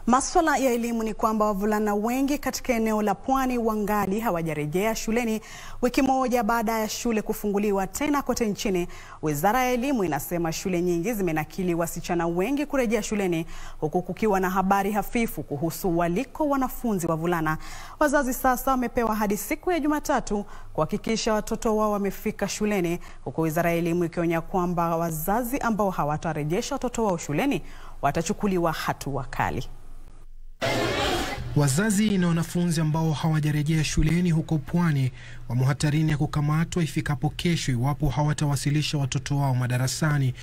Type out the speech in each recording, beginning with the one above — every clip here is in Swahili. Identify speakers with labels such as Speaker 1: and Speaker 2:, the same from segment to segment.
Speaker 1: Maswala ya elimu ni kwamba wavulana wengi katika eneo la Pwani wangali hawajarejea shuleni wiki moja baada ya shule kufunguliwa tena kote nchini. Wizara ya Elimu inasema shule nyingi zimenakili wasichana wengi kurejea shuleni huku kukiwa na habari hafifu kuhusu waliko wanafunzi wavulana. Wazazi sasa wamepewa hadi siku ya Jumatatu kuhakikisha watoto wao wamefika shuleni huku Wizara ya Elimu ikionya kwamba wazazi ambao hawatarejesha watoto wao shuleni watachukuliwa hatua kali.
Speaker 2: Wazazi na wanafunzi ambao hawajarejea shuleni huko Pwani wamo hatarini ya kukamatwa ifikapo kesho iwapo hawatawasilisha watoto wao madarasani.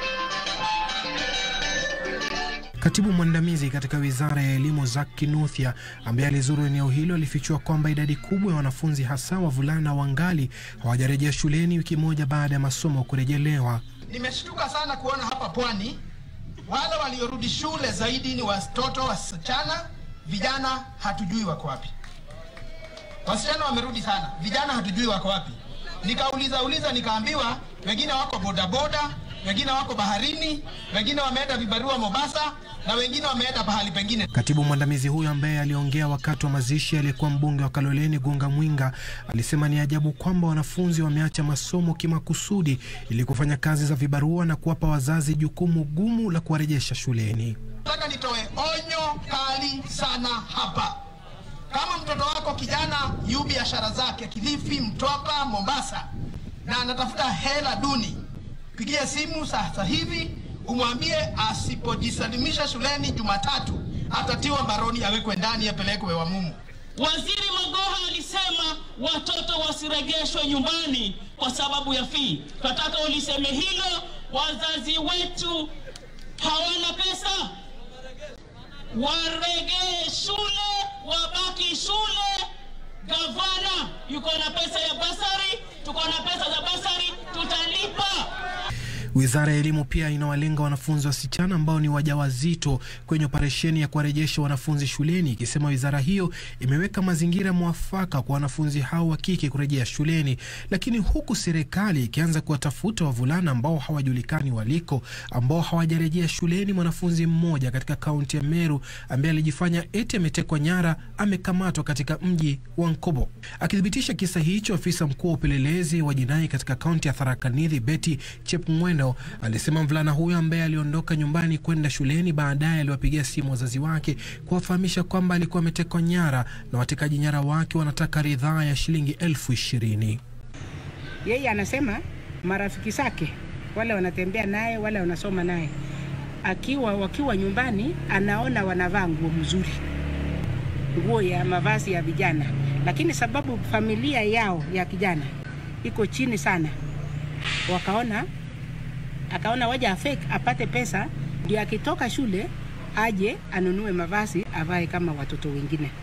Speaker 2: Katibu mwandamizi katika Wizara ya Elimu Zack Kinuthia, ambaye alizuru eneo hilo, alifichua kwamba idadi kubwa ya wanafunzi hasa wavulana wangali hawajarejea shuleni wiki moja baada ya masomo kurejelewa.
Speaker 3: Nimeshtuka sana kuona hapa Pwani wale waliorudi shule zaidi ni watoto wasichana. Vijana hatujui wako wapi. Wasichana wamerudi sana, vijana hatujui wako wapi. Nikauliza uliza, nikaambiwa wengine wako bodaboda, wengine wako baharini, wengine wameenda vibarua Mombasa na wengine wameenda pahali pengine.
Speaker 2: Katibu mwandamizi huyo ambaye aliongea wakati wa mazishi aliyekuwa mbunge wa Kaloleni Gunga Mwinga alisema ni ajabu kwamba wanafunzi wameacha masomo kimakusudi ili kufanya kazi za vibarua na kuwapa wazazi jukumu gumu la kuwarejesha shuleni.
Speaker 3: Nataka nitoe onyo kali sana hapa. Kama mtoto wako kijana yu biashara zake Kilifi, Mtwapa, Mombasa na anatafuta hela duni, pigie simu sasa hivi umwambie asipojisalimisha shuleni Jumatatu atatiwa mbaroni, awekwe ndani, apelekwe Wamumu.
Speaker 4: Waziri Magoha alisema watoto wasirejeshwe nyumbani kwa sababu ya fii. Tunataka uliseme hilo. Wazazi wetu hawana pesa, waregee shule, wabaki shule. Gavana yuko na pesa ya basari, tuko na pesa za basari, tutalipa.
Speaker 2: Wizara ya Elimu pia inawalenga wanafunzi wasichana ambao ni wajawazito kwenye operesheni ya kuwarejesha wanafunzi shuleni, ikisema wizara hiyo imeweka mazingira mwafaka kwa wanafunzi hao wa kike kurejea shuleni, lakini huku serikali ikianza kuwatafuta wavulana ambao hawajulikani waliko, ambao hawajarejea shuleni. Mwanafunzi mmoja katika kaunti ya Meru ambaye alijifanya eti ametekwa nyara amekamatwa katika mji wa Nkobo. Akithibitisha kisa hicho, afisa mkuu wa upelelezi wa jinai katika kaunti ya Tharaka Nithi Betty Chepng'weno alisema mvulana huyo ambaye aliondoka nyumbani kwenda shuleni, baadaye aliwapigia simu wazazi wake kuwafahamisha kwamba alikuwa ametekwa nyara na watekaji nyara wake wanataka ridhaa ya shilingi elfu ishirini.
Speaker 5: Yeye anasema marafiki zake wale wanatembea naye wale wanasoma naye, akiwa wakiwa nyumbani, anaona wanavaa nguo mzuri, nguo ya mavazi ya vijana, lakini sababu familia yao ya kijana iko chini sana, wakaona akaona waja afake apate pesa ndio akitoka shule aje anunue mavazi avae kama watoto wengine.